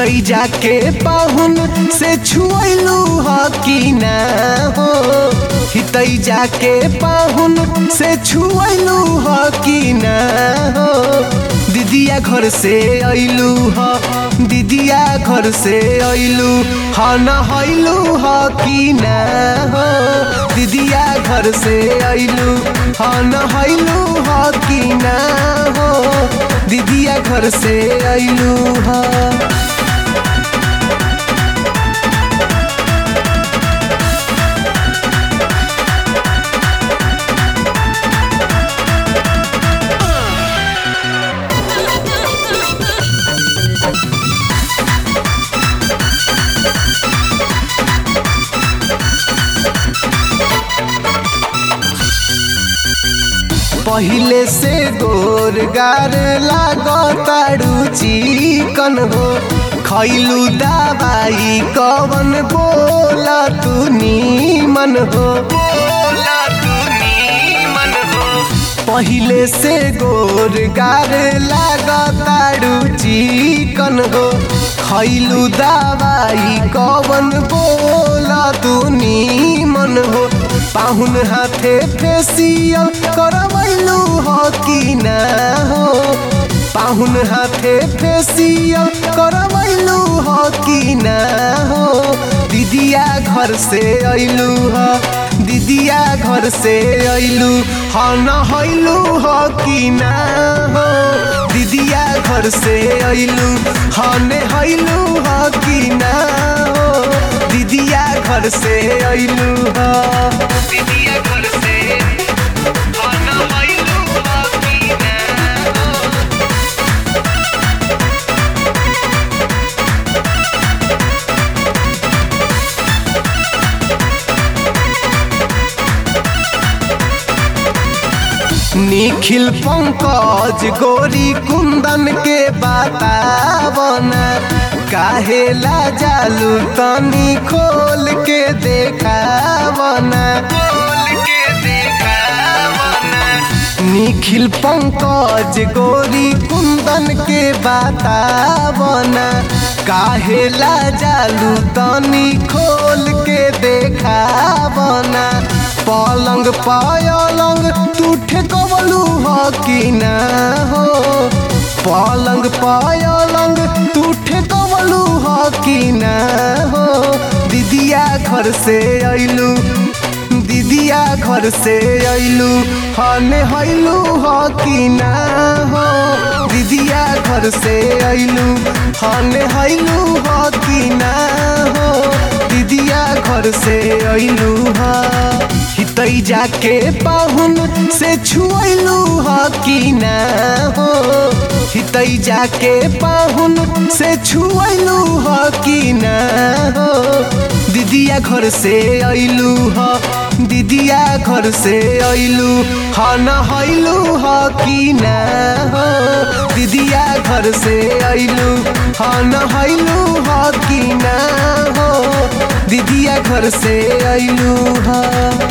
हितई जाके पाहुन से छुएलू ह कि ना हो हितई जाके पाहुन से छुएलू ह कि ना हो दीदिया घर से अइलू ह दीदिया घर से अइलू ह न हइलू ह कि ना हो दीदिया घर से अइलू ह न हइलू ह कि ना हो दीदिया घर से अइलू ह पहिले से गोरगार लागताड़ू चिकन हो खैलू दवाई कवन बोला तू नीमन हो पहिले से गोरगार लागताड़ू चिकन हो खैलू दवाई कवन बोला तू नीमन हो पाहुन हाथे फेसियल करवैलू हो कि ना हो पाहुन हाथे फेसियल करवैलू हो कि ना हो दीदिया घर से अइलू ह दीदिया घर से अइलू ह न हइलू ह कि ना हो दीदिया घर से अइलू ह ने हइलू ह कि ना हो दीदिया घर से अइलू ह दीदिया घर से ह न हइलू ह कि ना हो निखिल पंकज गोरी कुंदन के बतावना काहे ला जालू तनी खोल के देखावना निखिल पंकज गोरी कुंदन के बतावना काहे ला जालू तनी खोल के देखावना पलंग पायलंग तू ठेकवलू हो कि ना हो पलंग पायलंग तू ठेकवलू हो कि ना हो दीदिया घर से अइलू दीदिया घर से अइलू हने हइलू हो कि ना हो दीदिया घर से अइलू हने हइलू हो कि ना हो दीदिया घर से अइलू हा हितई जाके पाहुन से छुएलू ह कि ना हो हितई जाके पाहुन से छुएलू ह कि ना हो दीदिया घर से अइलू ह दीदिया घर से अइलू ह न हइलू ह कि ना हो दीदिया घर से अइलू ह न हइलू ह कि ना हो दीदिया घर से अइलू ह